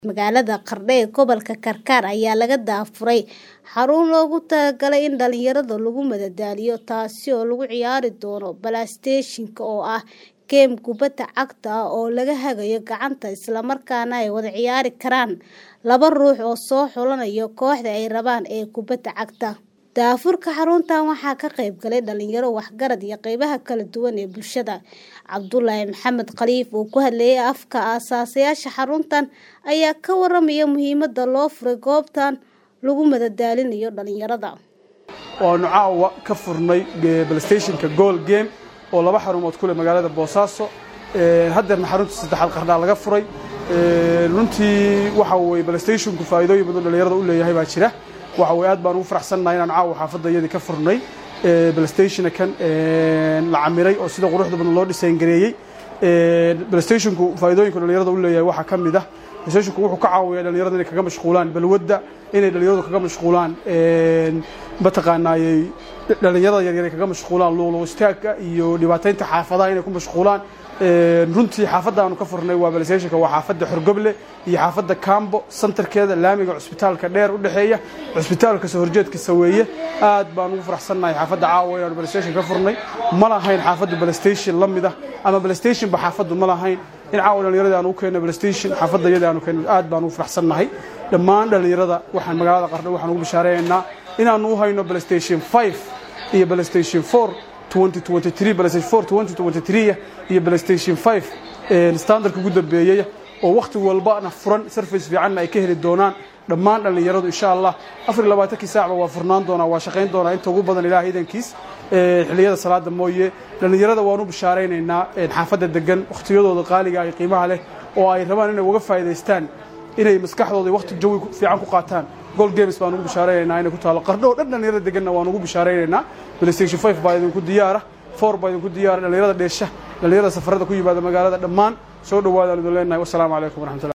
Magaalada Qardho ee gobolka Karkar ayaa laga daafuray xarun loogu talagalay in dhalinyarada lagu madadaaliyo taasi oo lagu ciyaari doono PlayStation-ka oo ah geem kubbadda cagta ah oo laga hagayo gacanta isla markaana ay wada ciyaari karaan laba ruux oo soo xulanaya kooxda ay rabaan ee kubbadda cagta. Daafurka xaruntan waxaa ka qayb galay dhalinyaro waxgarad iyo qaybaha kala duwan ee bulshada. Cabdulaahi Maxamed Khaliif oo ku hadlayay afka aasaasyaasha xaruntan ayaa ka waramaya muhiimadda loo furay goobtan lagu madadaalinayo dhalinyarada. waanu caawa ka furnay playstationka goal game oo laba xarumood ku leh magaalada boosaaso haddeerna xarunta saddexaad qardhaa laga furay runtii waxa weye playstationku faa'iidooyin badan dhalinyarada u leeyahay baa jira waxa weye aad baan ugu faraxsannahay inaan caawa xaafadda iyadii ka furnay playstationa kan la camiray oo sida quruxda badan loo dhisayn gareeyey playstationku faa'iidooyinka dhalinyarada u leeyahay waxaa ka mid ah playstationku wuxuu ka caawiyaa dhalinyarada inay kaga mashquulaan balwadda inay dhalinyaradu kaga mashquulaan mataqaanaayey dhalinyarada yaryar ay kaga mashquulaan luuqluq istaagga iyo dhibaataynta xaafadaha inay ku mashquulaan runtii xaafadda aanu ka furnay waa playstationka waa xaafadda xorgoble iyo xaafadda cambo santarkeeda laamiga cusbitaalka dheer u dhexeeya cusbitaalka soo horjeedkiisa weeye aad baan ugu faraxsannahay xaafadda caawa inaanu playstation ka furnay ma lahayn xaafadda playstation la mid ah ama playstationba xaafaddu ma lahayn in caawa dhalinyarada aanu u keenno playstation xaafadda iyada aanu keenno aad baan ugu faraxsannahay dhammaan dhalinyarada waxaan magaalada qardho waxaan ugu bishaareeynaa inaanu u hayno playstation 5 iyo playstation 4 2023 playstation 4 2023 iyo playstation 5 standardka ugu dambeeyay oo wakhti walbana furan service fiicanna ay ka heli doonaan dhammaan dhallinyaradu insha allah afar iyo labaatankii saacba waa furnaan doonaa waa shaqayn doonaa inta ugu badan ilaah idankiis xilliyada salaada mooye dhallinyarada waanu bishaaraynaynaa xaafadda degan wakhtiyadooda qaaliga ay qiimaha leh oo ay rabaan inay uga faa'iidaystaan inay maskaxdooda wakhti jawi fiican ku qaataan gold games baan ugu bishaaraynaynaa inay ku taalo qardho oo dhan dhallinyarada deganna waan ugu bishaaraynaynaa playstation 5 baa idinku diyaara 4 baa idinku diyaara dhallinyarada dheesha dhallinyarada safarada ku yimaada magaalada dhammaan soo dhawaadaan idin leenahay wassalaamu calaykum waraxmatullahi